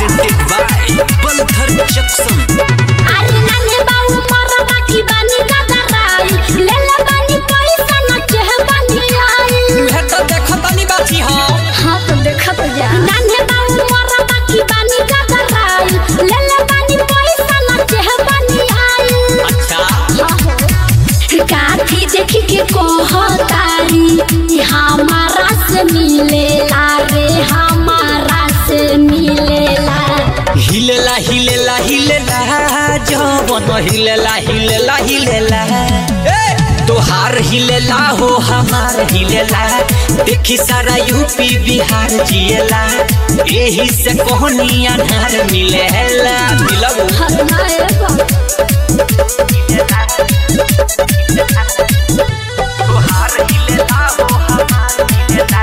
presented by Balthar Jackson. अरे नानी बाऊ मरा बाकी बानी गदराई ले ले बानी पैसा न चेह बानी आई तुहे तो देखो तनी बाची हाँ हाँ तो देखा तो जा नानी बाऊ मरा बाकी बानी गदराई ले ले बानी पैसा न चेह बानी आई अच्छा काठी देखी के कहतारी हमारा से मिलेला रे हमारा से मिलेला हिलेला हिलेला हिलेला जवन हिलेला हिलेला हिलेला ए, तोहार हिलेला हो हमार हिलेला देखी सारा यूपी बिहार जिएला एही से कोहनी अनार मिलेला मिलब हर नाए तोहार हिलेला हो हमार हिलेला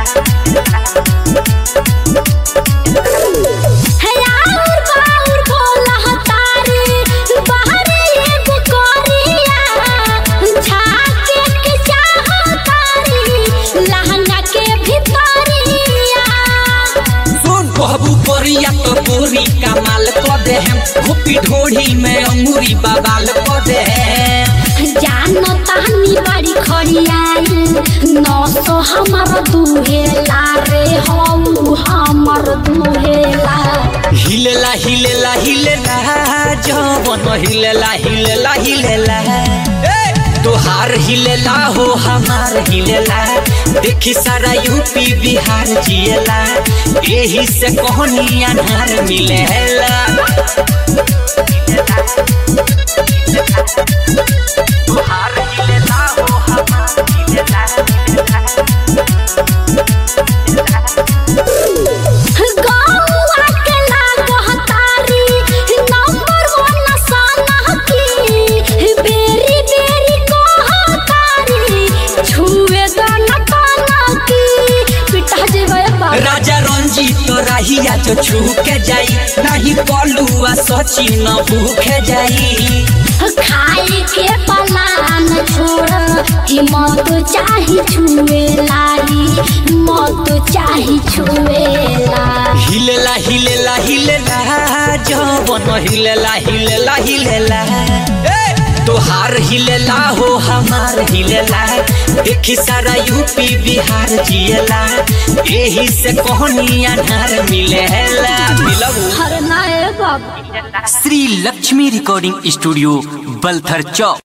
है आउर बाउर बोला हतारी बाहरे एगो कोरिया झाके के चाहतारी लहंगा के भितरिया सुन कहबू कोरिया तो पूरी कमाल क दे हम घोपी ढोढ़ी में अंगूरी बबाल क दे जानो तानी बड़ी खड़ियाई नौ सौ हमर दुहेला रे हऊ हमर दुहेला हिलेला हिलेला हिलेला जवन हिलेला हिलेला हिलेला ए, तोहार हिलेला हो हमार हिलेला देखी सारा यूपी बिहार जिएला एही से कोहनी अनार मिलेला तोहार हिलेला हो हमार हिलेला गौआ के लागतारी नंबर वन सनकी बेरी बेरी कहतारी छुए दाना की पिटा जेबे बाबा राजा रंजीत तो राहिया जो छू के जाई नहीं पलुआ सची न भूखे जाई खाए के पलान छोड़ हिम्मत चाही छुए लाई मत चाही छुएला हिलेला हिलेला हिलेला जवन हिलेला हिलेला हिलेला ए, तोहार हिलेला हो हमार हिलेला देखी सारा यूपी बिहार जिएला एही से कोहनी अनार मिलेला मिलबू हर नाए बाबा श्री लक्ष्मी रिकॉर्डिंग स्टूडियो बलथर चौक